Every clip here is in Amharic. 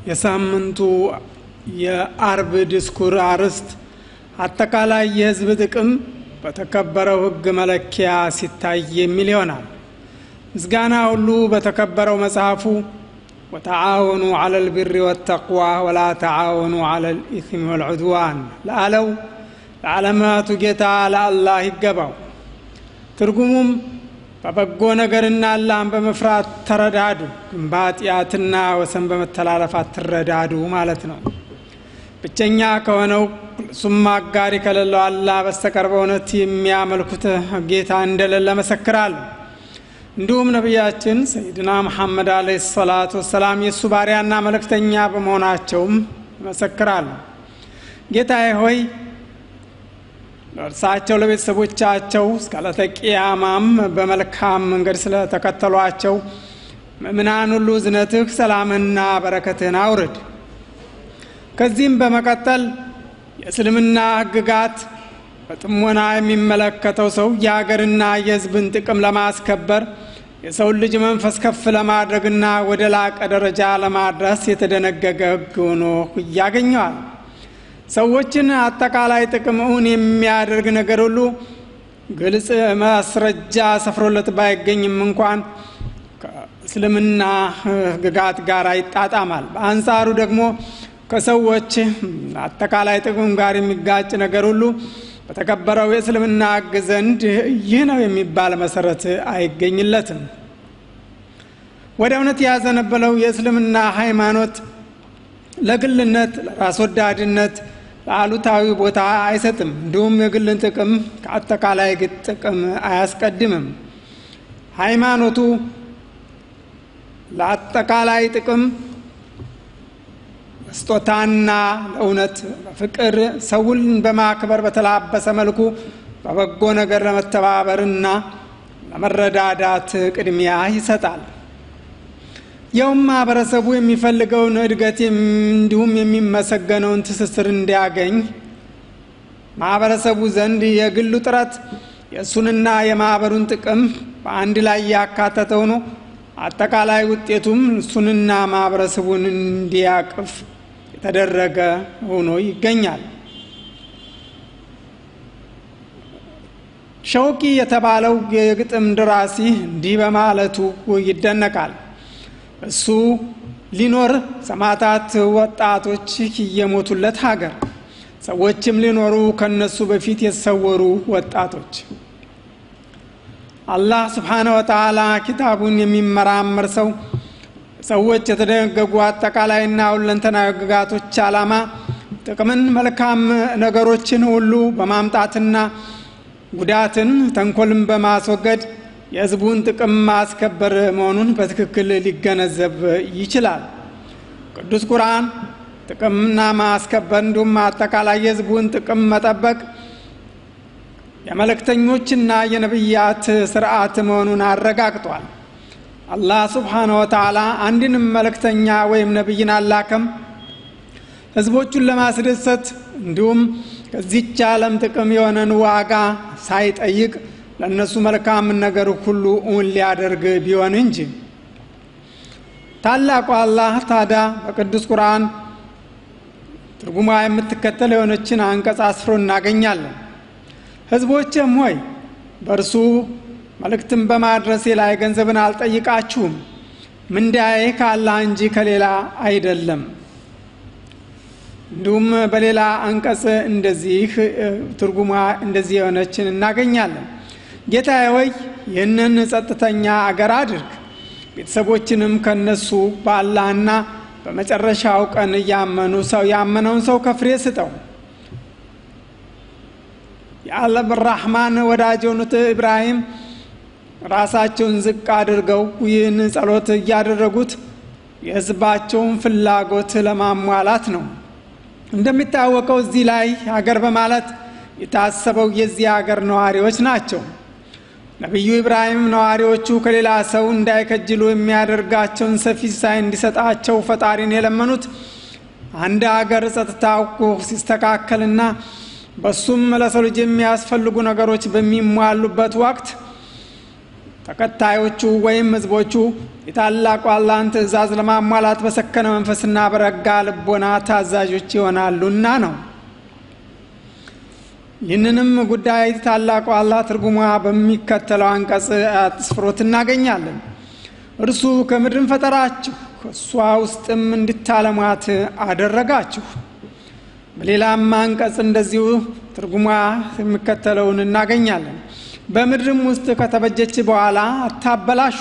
የሳምንቱ የአርብ ዲስኩር አርዕስት አጠቃላይ የሕዝብ ጥቅም በተከበረው ሕግ መለኪያ ሲታይ የሚል ይሆናል። ምስጋና ሁሉ በተከበረው መጽሐፉ ወተዓወኑ ዐለ ልቢሪ ወተቅዋ ወላ ተዓወኑ ዐለ ልኢስሚ ወልዑድዋን ለአለው ለዓለማቱ ጌታ ለአላህ ይገባው። ትርጉሙም በበጎ ነገርና አላህን በመፍራት ተረዳዱ፣ ግን በኃጢአትና ወሰን በመተላለፍ አትረዳዱ ማለት ነው። ብቸኛ ከሆነው እሱም አጋሪ ከሌለው አላህ በስተቀር በእውነት የሚያመልኩት ጌታ እንደሌለ መሰክራለሁ። እንዲሁም ነቢያችን ሰይድና መሐመድ አለይሂ ሰላቱ ወሰላም የእሱ ባሪያና መልእክተኛ በመሆናቸውም መሰክራለሁ። ጌታዬ ሆይ ለእርሳቸው ለቤተሰቦቻቸው እስከ ዕለተ ቂያማም በመልካም መንገድ ስለተከተሏቸው ምእምናን ሁሉ እዝነትህ ሰላምና በረከትህን አውርድ። ከዚህም በመቀጠል የእስልምና ሕግጋት በጥሞና የሚመለከተው ሰው የሀገርና የሕዝብን ጥቅም ለማስከበር የሰውን ልጅ መንፈስ ከፍ ለማድረግና ወደ ላቀ ደረጃ ለማድረስ የተደነገገ ሕግ ሆኖ ያገኘዋል። ሰዎችን አጠቃላይ ጥቅም እውን የሚያደርግ ነገር ሁሉ ግልጽ ማስረጃ ሰፍሮለት ባይገኝም እንኳን ከእስልምና ሕግጋት ጋር ይጣጣማል። በአንጻሩ ደግሞ ከሰዎች አጠቃላይ ጥቅም ጋር የሚጋጭ ነገር ሁሉ በተከበረው የእስልምና ሕግ ዘንድ ይህ ነው የሚባል መሰረት አይገኝለትም። ወደ እውነት ያዘነበለው የእስልምና ሃይማኖት ለግልነት፣ ለራስ ወዳድነት፣ ለአሉታዊ ቦታ አይሰጥም። እንዲሁም የግልን ጥቅም ከአጠቃላይ ጥቅም አያስቀድምም። ሃይማኖቱ ለአጠቃላይ ጥቅም ስጦታና ለእውነት በፍቅር ሰውን በማክበር በተላበሰ መልኩ በበጎ ነገር ለመተባበርና ለመረዳዳት ቅድሚያ ይሰጣል። ይኸውም ማህበረሰቡ የሚፈልገውን እድገት እንዲሁም የሚመሰገነውን ትስስር እንዲያገኝ ማህበረሰቡ ዘንድ የግሉ ጥረት የእሱንና የማህበሩን ጥቅም በአንድ ላይ ያካተተ ሆኖ አጠቃላይ ውጤቱም እሱንና ማህበረሰቡን እንዲያቅፍ የተደረገ ሆኖ ይገኛል። ሸውቂ የተባለው የግጥም ደራሲ እንዲህ በማለቱ ይደነቃል። እሱ ሊኖር ሰማዕታት ወጣቶች እየሞቱለት ሀገር ሰዎችም ሊኖሩ ከነሱ በፊት የተሰወሩ ወጣቶች። አላህ ስብሓነ ወተዓላ ኪታቡን የሚመራመር ሰው ሰዎች የተደነገጉ አጠቃላይና ሁለንተናዊ ሕግጋቶች ዓላማ ጥቅምን፣ መልካም ነገሮችን ሁሉ በማምጣትና ጉዳትን፣ ተንኮልን በማስወገድ የሕዝቡን ጥቅም ማስከበር መሆኑን በትክክል ሊገነዘብ ይችላል። ቅዱስ ቁርአን ጥቅምና ማስከበር እንዲሁም አጠቃላይ የሕዝቡን ጥቅም መጠበቅ የመልእክተኞችና የነቢያት ስርዓት መሆኑን አረጋግጧል። አላህ ስብሓነ ወተዓላ አንድንም መልእክተኛ ወይም ነቢይን አላከም ህዝቦቹን ለማስደሰት እንዲሁም ከዚች ዓለም ጥቅም የሆነን ዋጋ ሳይጠይቅ ለእነሱ መልካምን ነገር ሁሉ እውን ሊያደርግ ቢሆን እንጂ። ታላቁ አላህ ታዲያ በቅዱስ ቁርአን ትርጉሟ የምትከተል የሆነችን አንቀጽ አስፍሮ እናገኛለን። ህዝቦችም ሆይ በእርሱ መልእክትን በማድረሴ ላይ ገንዘብን አልጠይቃችሁም፣ ምንዳዬ ከአላህ እንጂ ከሌላ አይደለም። እንዲሁም በሌላ አንቀጽ እንደዚህ ትርጉሟ እንደዚህ የሆነችን እናገኛለን። ጌታዬ ሆይ ይህንን ጸጥተኛ አገር አድርግ፣ ቤተሰቦችንም ከነሱ በአላህና በመጨረሻው ቀን እያመኑ ሰው ያመነውን ሰው ከፍሬ ስጠው። የአለም ራህማን ወዳጅ የሆኑት ኢብራሂም ራሳቸውን ዝቅ አድርገው ይህን ጸሎት እያደረጉት የህዝባቸውን ፍላጎት ለማሟላት ነው። እንደሚታወቀው እዚህ ላይ ሀገር በማለት የታሰበው የዚህ ሀገር ነዋሪዎች ናቸው። ነቢዩ ኢብራሂም ነዋሪዎቹ ከሌላ ሰው እንዳይከጅሉ የሚያደርጋቸውን ሰፊ ሲሳይ እንዲሰጣቸው ፈጣሪን የለመኑት አንድ ሀገር ጸጥታው ሲስተካከልና በሱም ለሰው ልጅ የሚያስፈልጉ ነገሮች በሚሟሉበት ወቅት ተከታዮቹ ወይም ህዝቦቹ የታላቁ አላህን ትእዛዝ ለማሟላት በሰከነ መንፈስና በረጋ ልቦና ታዛዦች ይሆናሉና ነው። ይህንንም ጉዳይ ታላቁ አላህ ትርጉሟ በሚከተለው አንቀጽ አስፍሮት እናገኛለን። እርሱ ከምድርን ፈጠራችሁ እሷ ውስጥም እንድታለሟት አደረጋችሁ። በሌላም አንቀጽ እንደዚሁ ትርጉሟ የሚከተለውን እናገኛለን። በምድርም ውስጥ ከተበጀች በኋላ አታበላሹ።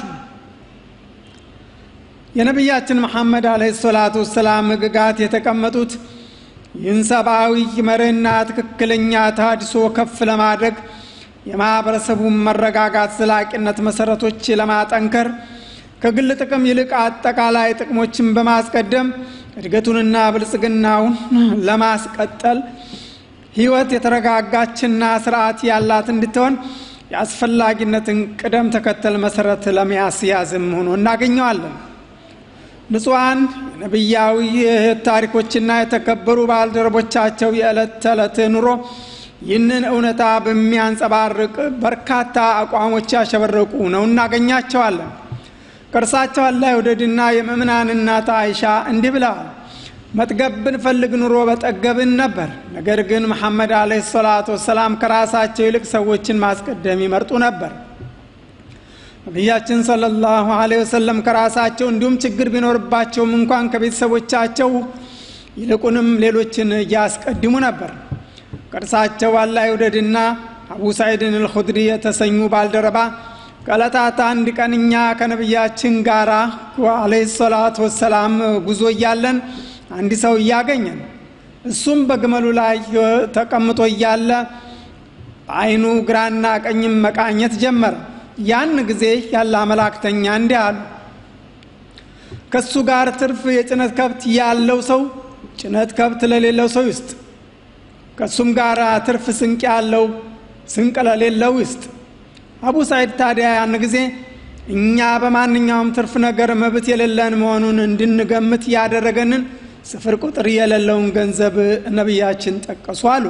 የነቢያችን መሐመድ አለይሂ ሰላቱ ወሰላም ህግጋት የተቀመጡት ይህን ሰብአዊ መርህና ትክክለኛ ተሃድሶ ከፍ ለማድረግ የማህበረሰቡን መረጋጋት ዘላቂነት መሰረቶች ለማጠንከር ከግል ጥቅም ይልቅ አጠቃላይ ጥቅሞችን በማስቀደም እድገቱንና ብልጽግናውን ለማስቀጠል ህይወት የተረጋጋችና ስርዓት ያላት እንድትሆን የአስፈላጊነትን ቅደም ተከተል መሰረት ለሚያስያዝም ሆኖ እናገኘዋለን። ንጹሐን የነቢያዊ ታሪኮችና የተከበሩ ባልደረቦቻቸው የዕለት ተዕለት ኑሮ ይህንን እውነታ በሚያንጸባርቅ በርካታ አቋሞች ያሸበረቁ ነው እናገኛቸዋለን። ከእርሳቸው አላህ ይውደድና የምእምናን እናት አይሻ እንዲህ ብለዋል። መጥገብ ብንፈልግ ኑሮ በጠገብን ነበር። ነገር ግን መሐመድ አለይሂ ሰላቱ ወሰላም ከራሳቸው ይልቅ ሰዎችን ማስቀደም ይመርጡ ነበር። ነቢያችን ሰለላሁ ዐለይሂ ወሰለም ከራሳቸው እንዲሁም ችግር ቢኖርባቸውም እንኳን ከቤተሰቦቻቸው ይልቁንም ሌሎችን እያስቀድሙ ነበር። ከእርሳቸው አላህ ይውደድና አቡ ሳዒድን አልኹድሪ የተሰኙ ባልደረባ ከዕለታት አንድ ቀን እኛ ከነቢያችን ጋር አለይሂ ሰላቱ ወሰላም ጉዞ እያለን አንድ ሰው እያገኘን እሱም በግመሉ ላይ ተቀምጦ እያለ አይኑ ግራና ቀኝም መቃኘት ጀመረ። ያን ጊዜ ያለ መላእክተኛ እንዲህ አሉ፣ ከእሱ ጋር ትርፍ የጭነት ከብት ያለው ሰው ጭነት ከብት ለሌለው ሰው ይስጥ፣ ከእሱም ጋር ትርፍ ስንቅ ያለው ስንቅ ለሌለው ይስጥ። አቡ ሳይድ ታዲያ ያን ጊዜ እኛ በማንኛውም ትርፍ ነገር መብት የሌለን መሆኑን እንድንገምት ያደረገንን ስፍር ቁጥር የሌለውን ገንዘብ ነቢያችን ጠቀሱ አሉ።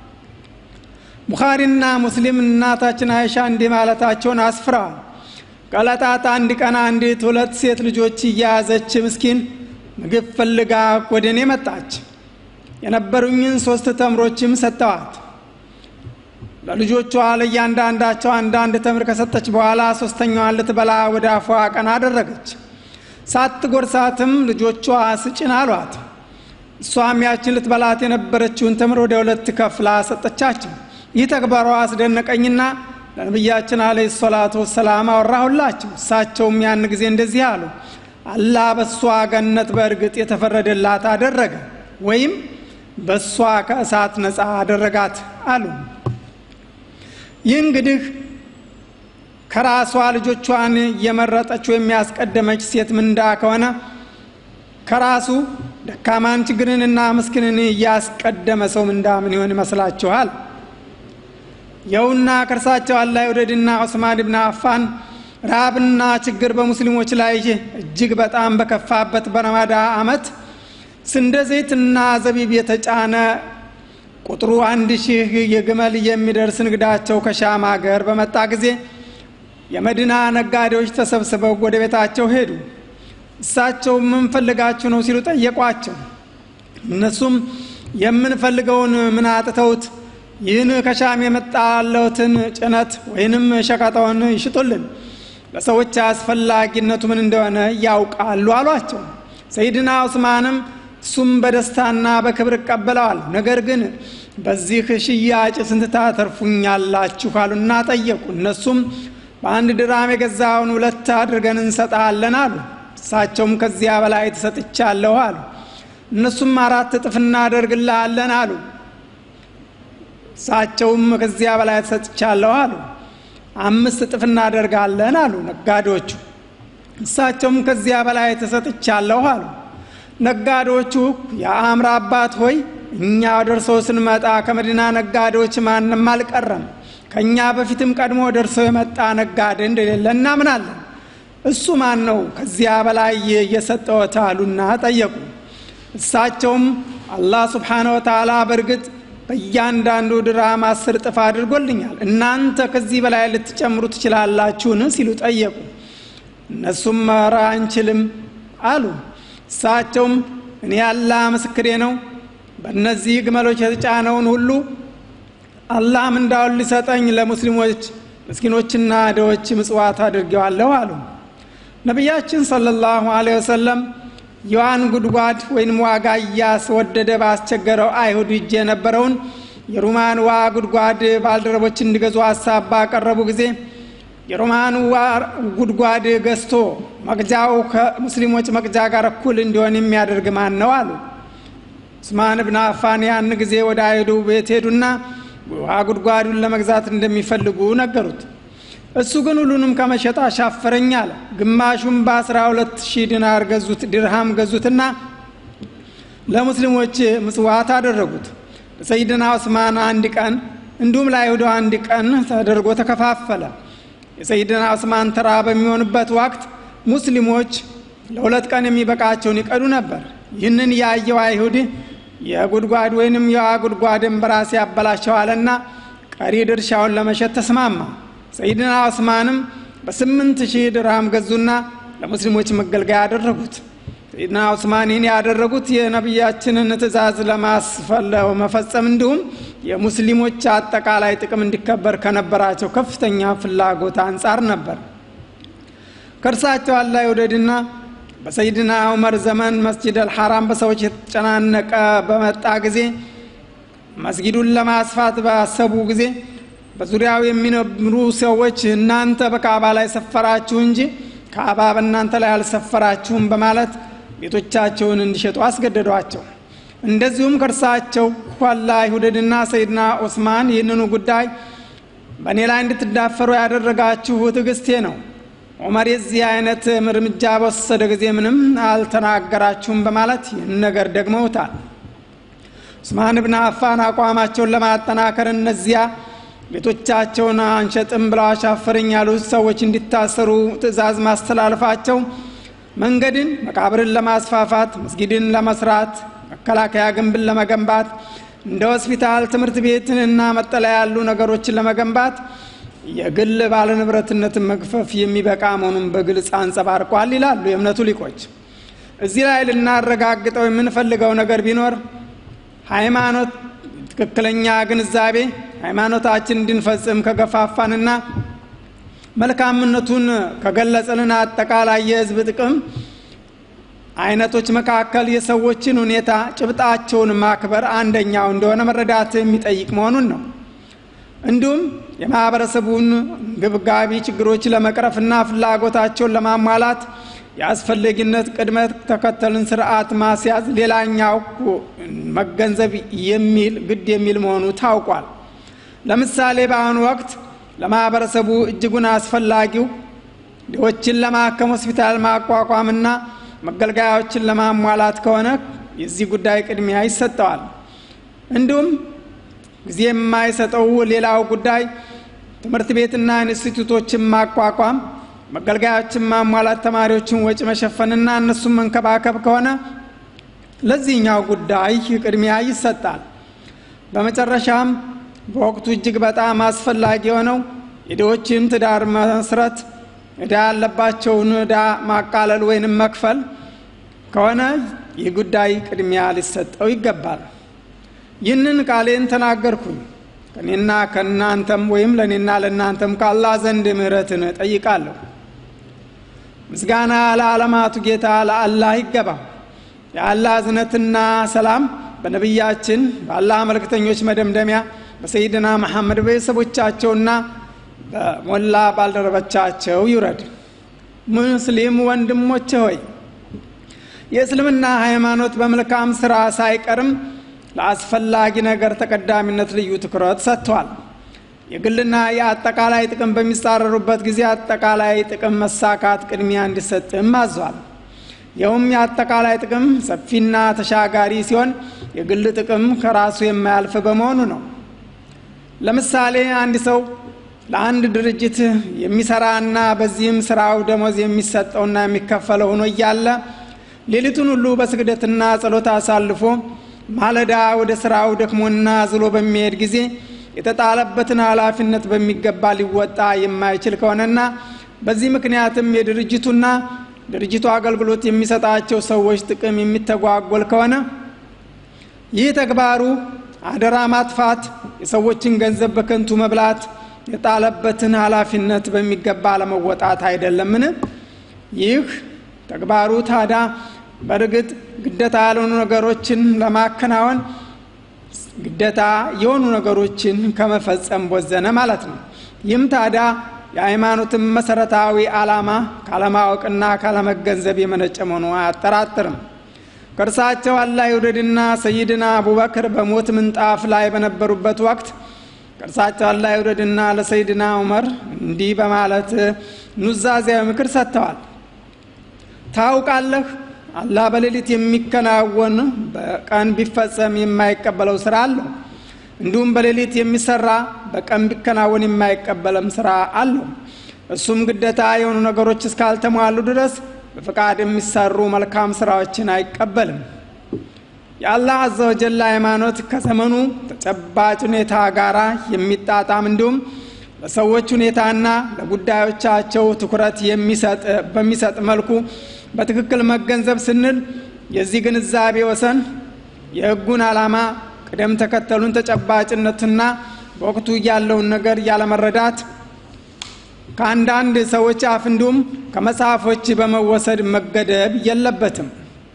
ቡኻሪና ሙስሊም እናታችን አይሻ እንዲህ ማለታቸውን አስፍረዋል። ከዕለታት አንድ ቀን አንዲት ሁለት ሴት ልጆች እየያዘች ምስኪን ምግብ ፈልጋ ወደ እኔ መጣች። የነበሩኝን ሶስት ተምሮችም ሰጠዋት። ለልጆቿ ለእያንዳንዳቸው አንዳንድ ተምር ከሰጠች በኋላ ሶስተኛዋን ልትበላ ወደ አፏ ቀና አደረገች። ሳትጎርሳትም ልጆቿ ስጭን አሏት። እሷም ያችን ልትበላት የነበረችውን ተምር ወደ ሁለት ከፍላ ሰጠቻቸው። ይህ ተግባሯ አስደነቀኝና ለነቢያችን አለ ሰላቱ ወሰላም አወራሁላቸው። እሳቸውም ያን ጊዜ እንደዚህ አሉ፣ አላህ በእሷ ገነት በእርግጥ የተፈረደላት አደረገ ወይም በእሷ ከእሳት ነፃ አደረጋት አሉ። ይህ እንግዲህ ከራሷ ልጆቿን የመረጠች ወይም ያስቀደመች ሴት ምንዳ ከሆነ ከራሱ ደካማን ችግርንና ምስኪንን እያስቀደመ ሰው ምንዳ ምን ይሆን ይመስላችኋል? የውና ከእርሳቸው አላህ ይውደድና ዑስማን ብን አፋን ረሃብና ችግር በሙስሊሞች ላይ እጅግ በጣም በከፋበት በረማዳ ዓመት ስንዴ ዘይትና ዘቢብ የተጫነ ቁጥሩ አንድ ሺህ የግመል የሚደርስ ንግዳቸው ከሻም ሀገር በመጣ ጊዜ የመዲና ነጋዴዎች ተሰብስበው ወደ ቤታቸው ሄዱ። እሳቸው ምን ፈልጋችሁ ነው ሲሉ ጠየቋቸው። እነሱም የምንፈልገውን ምን አጥተውት ይህን ከሻም የመጣለትን ጭነት ወይንም ሸቀጠውን ይሽጡልን፣ ለሰዎች አስፈላጊነቱ ምን እንደሆነ ያውቃሉ አሏቸው። ሰይድና ዑስማንም እሱም በደስታና በክብር ይቀበለዋል። ነገር ግን በዚህ ሽያጭ ስንት ታተርፉኛላችሁ አሉና ጠየቁ። እነሱም በአንድ ድራም የገዛውን ሁለት አድርገን እንሰጣለን አሉ። እሳቸውም ከዚያ በላይ ትሰጥቻለሁ አሉ። እነሱም አራት እጥፍ እናደርግልሃለን አሉ። እሳቸውም ከዚያ በላይ ተሰጥቻለሁ አሉ። አምስት እጥፍ እናደርጋለን አሉ ነጋዴዎቹ። እሳቸውም ከዚያ በላይ ተሰጥቻለሁ አሉ። ነጋዴዎቹ የአእምር አባት ሆይ እኛ ደርሶ ስንመጣ ከመዲና ነጋዴዎች ማንም አልቀረም። ከእኛ በፊትም ቀድሞ ደርሶ የመጣ ነጋዴ እንደሌለ እናምናለን። እሱ ማን ነው ከዚያ በላይ የሰጠዎት አሉና ጠየቁ። እሳቸውም አላህ ስብሓነ ወተዓላ በእርግጥ በእያንዳንዱ ድርሃም አስር እጥፍ አድርጎልኛል እናንተ ከዚህ በላይ ልትጨምሩ ትችላላችሁን ሲሉ ጠየቁ እነሱም ኧረ አንችልም አሉ እሳቸውም እኔ ያላ ምስክሬ ነው በእነዚህ ግመሎች የተጫነውን ሁሉ አላህ ምንዳውን ሊሰጠኝ ለሙስሊሞች ምስኪኖችና ደዎች ምጽዋት አድርጌዋለሁ አሉ ነቢያችን ሰለላሁ ዐለይሂ ወሰለም የዋን ጉድጓድ ወይም ዋጋ እያስወደደ ባስቸገረው አይሁድ እጅ የነበረውን የሩማን ዋ ጉድጓድ ባልደረቦች እንዲገዙ ሀሳብ ባቀረቡ ጊዜ የሮማን ጉድጓድ ገዝቶ መቅጃው ከሙስሊሞች መቅጃ ጋር እኩል እንዲሆን የሚያደርግ ማን ነው አሉ ዑስማን ብን አፋን ያን ጊዜ ወደ አይሁዱ ቤት ሄዱና ውሃ ጉድጓዱን ለመግዛት እንደሚፈልጉ ነገሩት እሱ ግን ሁሉንም ከመሸጥ አሻፈረኝ አለ ግማሹም በአስራ ሁለት ሺህ ዲናር ገዙት ድርሃም ገዙትና ለሙስሊሞች ምጽዋት አደረጉት ለሰይድና ዑስማን አንድ ቀን እንዲሁም ለአይሁዶ አንድ ቀን ተደርጎ ተከፋፈለ የሰይድና ዑስማን ተራ በሚሆንበት ወቅት ሙስሊሞች ለሁለት ቀን የሚበቃቸውን ይቀዱ ነበር ይህንን ያየው አይሁድ የጉድጓድ ወይንም የውሃ ጉድጓድን በራሴ ያበላሸዋልና ቀሪ ድርሻውን ለመሸጥ ተስማማ ሰይድና ዑስማንም በስምንት ሺህ ድርሃም ገዙና ለሙስሊሞች መገልገያ ያደረጉት ሰይድና ዑስማን ይህን ያደረጉት የነቢያችንን ትእዛዝ ለማስፈለው መፈጸም እንዲሁም የሙስሊሞች አጠቃላይ ጥቅም እንዲከበር ከነበራቸው ከፍተኛ ፍላጎት አንጻር ነበር ከእርሳቸው አላህ ይውደድና በሰይድና ዑመር ዘመን መስጅድ አልሐራም በሰዎች የተጨናነቀ በመጣ ጊዜ መስጊዱን ለማስፋት ባሰቡ ጊዜ በዙሪያው የሚነብሩ ሰዎች እናንተ በካዕባ ላይ ሰፈራችሁ እንጂ ካዕባ በእናንተ ላይ አልሰፈራችሁም በማለት ቤቶቻቸውን እንዲሸጡ አስገደዷቸው እንደዚሁም ከእርሳቸው ኋላ ይሁደድና ሰይድና ዑስማን ይህንኑ ጉዳይ በእኔ ላይ እንድትዳፈሩ ያደረጋችሁ ትዕግስቴ ነው ዑመር የዚህ አይነት እርምጃ በወሰደ ጊዜ ምንም አልተናገራችሁም በማለት ይህን ነገር ደግመውታል ዑስማን ብን አፋን አቋማቸውን ለማጠናከር እነዚያ ቤቶቻቸውን አንሸጥም ብለው አሻፈረኝ ያሉት ሰዎች እንዲታሰሩ ትእዛዝ ማስተላለፋቸው መንገድን መቃብርን ለማስፋፋት መስጊድን ለመስራት መከላከያ ግንብን ለመገንባት እንደ ሆስፒታል ትምህርት ቤትንና መጠለያ ያሉ ነገሮችን ለመገንባት የግል ባለንብረትነትን መግፈፍ የሚበቃ መሆኑን በግልጽ አንጸባርቋል ይላሉ የእምነቱ ሊቆች እዚህ ላይ ልናረጋግጠው የምንፈልገው ነገር ቢኖር ሃይማኖት ትክክለኛ ግንዛቤ ሃይማኖታችን እንድንፈጽም ከገፋፋንና መልካምነቱን ከገለጽልን አጠቃላይ የህዝብ ጥቅም አይነቶች መካከል የሰዎችን ሁኔታ ጭብጣቸውን ማክበር አንደኛው እንደሆነ መረዳት የሚጠይቅ መሆኑን ነው እንዲሁም የማህበረሰቡን ግብጋቢ ችግሮች ለመቅረፍና ፍላጎታቸውን ለማሟላት የአስፈላጊነት ቅድመ ተከተልን ስርዓት ማስያዝ ሌላኛው መገንዘብ የሚል ግድ የሚል መሆኑ ታውቋል ለምሳሌ በአሁኑ ወቅት ለማህበረሰቡ እጅጉን አስፈላጊው ድሆችን ለማከም ሆስፒታል ማቋቋምና መገልገያዎችን ለማሟላት ከሆነ የዚህ ጉዳይ ቅድሚያ ይሰጠዋል እንዲሁም ጊዜ የማይሰጠው ሌላው ጉዳይ ትምህርት ቤትና ኢንስቲቱቶችን ማቋቋም መገልገያዎችን ማሟላት ተማሪዎችን ወጪ መሸፈንና እነሱን መንከባከብ ከሆነ ለዚህኛው ጉዳይ ቅድሚያ ይሰጣል በመጨረሻም በወቅቱ እጅግ በጣም አስፈላጊ የሆነው የድሆችን ትዳር መስረት እዳ ያለባቸውን እዳ ማቃለል ወይንም መክፈል ከሆነ ይህ ጉዳይ ቅድሚያ ሊሰጠው ይገባል ይህንን ቃሌን ተናገርኩኝ ከእኔና ከእናንተም ወይም ለእኔና ለእናንተም ካላ ዘንድ ምህረትን ጠይቃለሁ ምስጋና ለዓለማቱ ጌታ ለአላህ ይገባ የአላህ እዝነትና ሰላም በነቢያችን በአላህ መልክተኞች መደምደሚያ በሰይድና መሐመድ ቤተሰቦቻቸውና በሞላ ባልደረቦቻቸው ይውረድ ሙስሊም ወንድሞች ሆይ የእስልምና ሃይማኖት በመልካም ስራ ሳይቀርም ለአስፈላጊ ነገር ተቀዳሚነት ልዩ ትኩረት ሰጥቷል የግልና የአጠቃላይ ጥቅም በሚጻረሩበት ጊዜ አጠቃላይ ጥቅም መሳካት ቅድሚያ እንዲሰጥም አዟል ይኸውም የአጠቃላይ ጥቅም ሰፊና ተሻጋሪ ሲሆን የግል ጥቅም ከራሱ የማያልፍ በመሆኑ ነው ለምሳሌ አንድ ሰው ለአንድ ድርጅት የሚሰራና በዚህም ስራው ደሞዝ የሚሰጠውና የሚከፈለው ሆኖ እያለ ሌሊቱን ሁሉ በስግደትና ጸሎት አሳልፎ ማለዳ ወደ ስራው ደክሞና ዝሎ በሚሄድ ጊዜ የተጣለበትን ኃላፊነት በሚገባ ሊወጣ የማይችል ከሆነና በዚህ ምክንያትም የድርጅቱና ድርጅቱ አገልግሎት የሚሰጣቸው ሰዎች ጥቅም የሚተጓጎል ከሆነ ይህ ተግባሩ አደራ ማጥፋት፣ የሰዎችን ገንዘብ በከንቱ መብላት፣ የጣለበትን ኃላፊነት በሚገባ ለመወጣት አይደለምን? ይህ ተግባሩ ታዲያ በእርግጥ ግደታ ያልሆኑ ነገሮችን ለማከናወን ግደታ የሆኑ ነገሮችን ከመፈጸም ቦዘነ ማለት ነው። ይህም ታዲያ የሃይማኖትን መሰረታዊ ዓላማ ካለማወቅና ካለመገንዘብ የመነጨ መሆኑ አያጠራጥርም። ከእርሳቸው አላህ ይውደድና ሰይድና አቡበክር በሞት ምንጣፍ ላይ በነበሩበት ወቅት ከእርሳቸው አላህ ይውደድና ለሰይድና ዑመር እንዲህ በማለት ኑዛዜያዊ ምክር ሰጥተዋል። ታውቃለህ አላህ በሌሊት የሚከናወን በቀን ቢፈጸም የማይቀበለው ስራ አለው። እንዲሁም በሌሊት የሚሰራ በቀን ቢከናወን የማይቀበለም ስራ አለው። እሱም ግደታ የሆኑ ነገሮች እስካልተሟሉ ድረስ በፈቃድ የሚሰሩ መልካም ስራዎችን አይቀበልም። የአላህ አዘ ወጀል ሃይማኖት ከዘመኑ ተጨባጭ ሁኔታ ጋር የሚጣጣም እንዲሁም ለሰዎች ሁኔታና ለጉዳዮቻቸው ትኩረት የሚሰጥ በሚሰጥ መልኩ በትክክል መገንዘብ ስንል የዚህ ግንዛቤ ወሰን የህጉን ዓላማ ቅደም ተከተሉን ተጨባጭነትና በወቅቱ ያለውን ነገር ያለመረዳት ከአንዳንድ ሰዎች አፍ እንዲሁም ከመጽሐፎች በመወሰድ መገደብ የለበትም።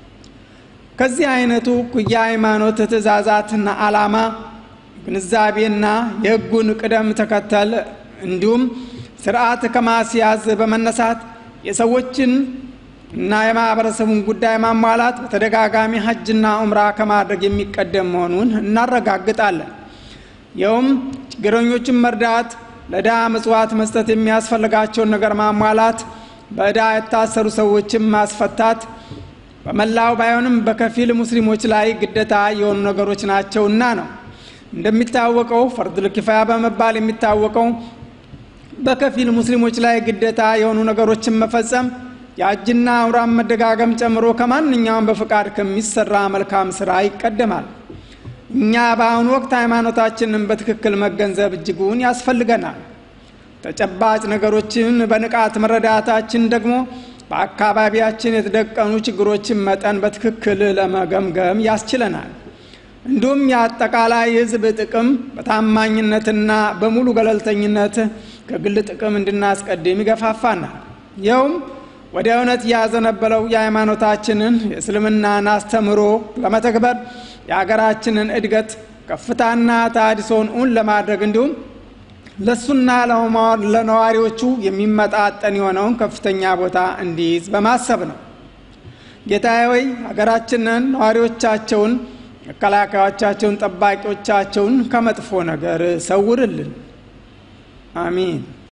ከዚህ አይነቱ የሃይማኖት ትእዛዛትና ዓላማ ግንዛቤና የህጉን ቅደም ተከተል እንዲሁም ስርዓት ከማስያዝ በመነሳት የሰዎችን እና የማህበረሰቡን ጉዳይ ማሟላት በተደጋጋሚ ሀጅና ኡምራ ከማድረግ የሚቀደም መሆኑን እናረጋግጣለን። ይኸውም ችግረኞችን መርዳት፣ ለድሃ ምጽዋት መስጠት፣ የሚያስፈልጋቸውን ነገር ማሟላት፣ በዕዳ የታሰሩ ሰዎችን ማስፈታት በመላው ባይሆንም በከፊል ሙስሊሞች ላይ ግደታ የሆኑ ነገሮች ናቸውና ነው። እንደሚታወቀው ፈርዱል ኪፋያ በመባል የሚታወቀው በከፊል ሙስሊሞች ላይ ግደታ የሆኑ ነገሮችን መፈጸም የአጅና ዑምራን መደጋገም ጨምሮ ከማንኛውም በፍቃድ ከሚሰራ መልካም ስራ ይቀደማል። እኛ በአሁኑ ወቅት ሃይማኖታችንን በትክክል መገንዘብ እጅጉን ያስፈልገናል። ተጨባጭ ነገሮችን በንቃት መረዳታችን ደግሞ በአካባቢያችን የተደቀኑ ችግሮችን መጠን በትክክል ለመገምገም ያስችለናል። እንዲሁም የአጠቃላይ ሕዝብ ጥቅም በታማኝነትና በሙሉ ገለልተኝነት ከግል ጥቅም እንድናስቀድም ይገፋፋናል። ይኸውም ወደ እውነት ያዘነበለው የሃይማኖታችንን የእስልምናን አስተምሮ ለመተግበር የሀገራችንን እድገት ከፍታና ታድሶን እውን ለማድረግ እንዲሁም ለእሱና ለነዋሪዎቹ የሚመጣጠን የሆነውን ከፍተኛ ቦታ እንዲይዝ በማሰብ ነው። ጌታዬ ሆይ ሀገራችንን፣ ነዋሪዎቻቸውን፣ መከላከያዎቻቸውን፣ ጠባቂዎቻቸውን ከመጥፎ ነገር ሰውርልን። አሚን።